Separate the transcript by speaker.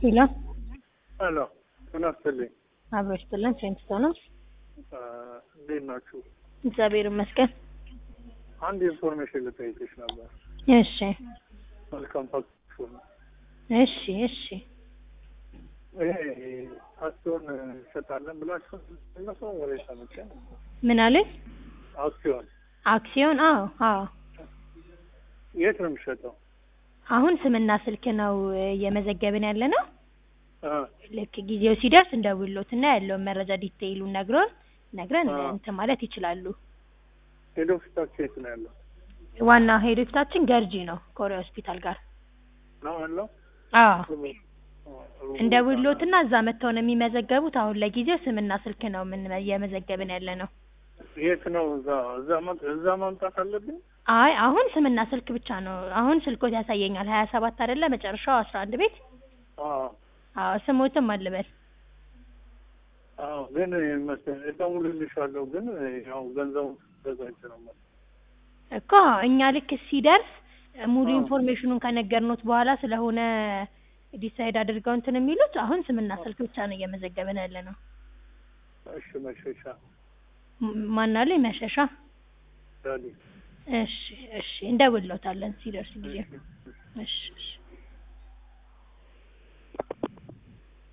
Speaker 1: ሄሎ
Speaker 2: ሄሎ ምን አስፈልኝ
Speaker 1: አብሮ ይስጥልን። ሴንት ነው።
Speaker 2: እንዴት ናችሁ?
Speaker 1: እግዚአብሔር ይመስገን።
Speaker 2: አንድ ኢንፎርሜሽን ልጠይቅሽ ነበር።
Speaker 1: እሺ
Speaker 2: መልካም ፋክሽን
Speaker 1: እሺ እሺ።
Speaker 2: ይሄ አክሲዮን እንሸጣለን ብላችሁ እነሱ ወሬ ሰምቼ
Speaker 1: ምን አለኝ?
Speaker 2: አክሲዮን
Speaker 1: አክሲዮን? አዎ አዎ።
Speaker 2: የት ነው የሚሸጠው?
Speaker 1: አሁን ስምና ስልክ ነው እየመዘገብን ያለ ነው።
Speaker 2: አ
Speaker 1: ልክ ጊዜው ሲደርስ እንደውሎትና ያለውን መረጃ ዲቴይሉን ነግሮን ነግረን
Speaker 2: አዎ።
Speaker 1: እንትን ማለት ይችላሉ።
Speaker 2: ሄድ ኦፊሳችሁ የት ነው ያለው?
Speaker 1: ዋና ሄድ ኦፊሳችን ገርጂ ነው ኮሪያ ሆስፒታል ጋር።
Speaker 2: ነው ያለው?
Speaker 1: አዎ እንደውሎትና እዛ መጥተው ነው የሚመዘገቡት። አሁን ለጊዜው ስምና ስልክ ነው ምን እየመዘገብን ያለ ነው።
Speaker 2: የት ነው? እዛ እዛ መ- እዛ ማምጣት አለብኝ?
Speaker 1: አይ አሁን ስምና ስልክ ብቻ ነው። አሁን ስልኮት ያሳየኛል ሀያ ሰባት አይደለ መጨረሻው አስራ አንድ ቤት
Speaker 2: አዎ
Speaker 1: አዎ ስሞትም አልበል
Speaker 2: አዎ። ግን መሰለኝ እደውልልሻለሁ። ግን ያው ገንዘቡ ተዘጋጅ ነው መሰለኝ።
Speaker 1: እኮ እኛ ልክ ሲደርስ ሙሉ
Speaker 2: አዎ።
Speaker 1: ኢንፎርሜሽኑን ከነገርኖት በኋላ ስለሆነ ዲሳይድ አድርገው እንትን የሚሉት አሁን ስምና ስልክ ብቻ ነው እየመዘገብን ያለ ነው።
Speaker 2: እሺ መሸሻ
Speaker 1: ም- ማናለ መሸሻ
Speaker 2: ዳዲ
Speaker 1: እሺ እሺ እንደውሎታለን ሲደርስ ጊዜ እሺ እሺ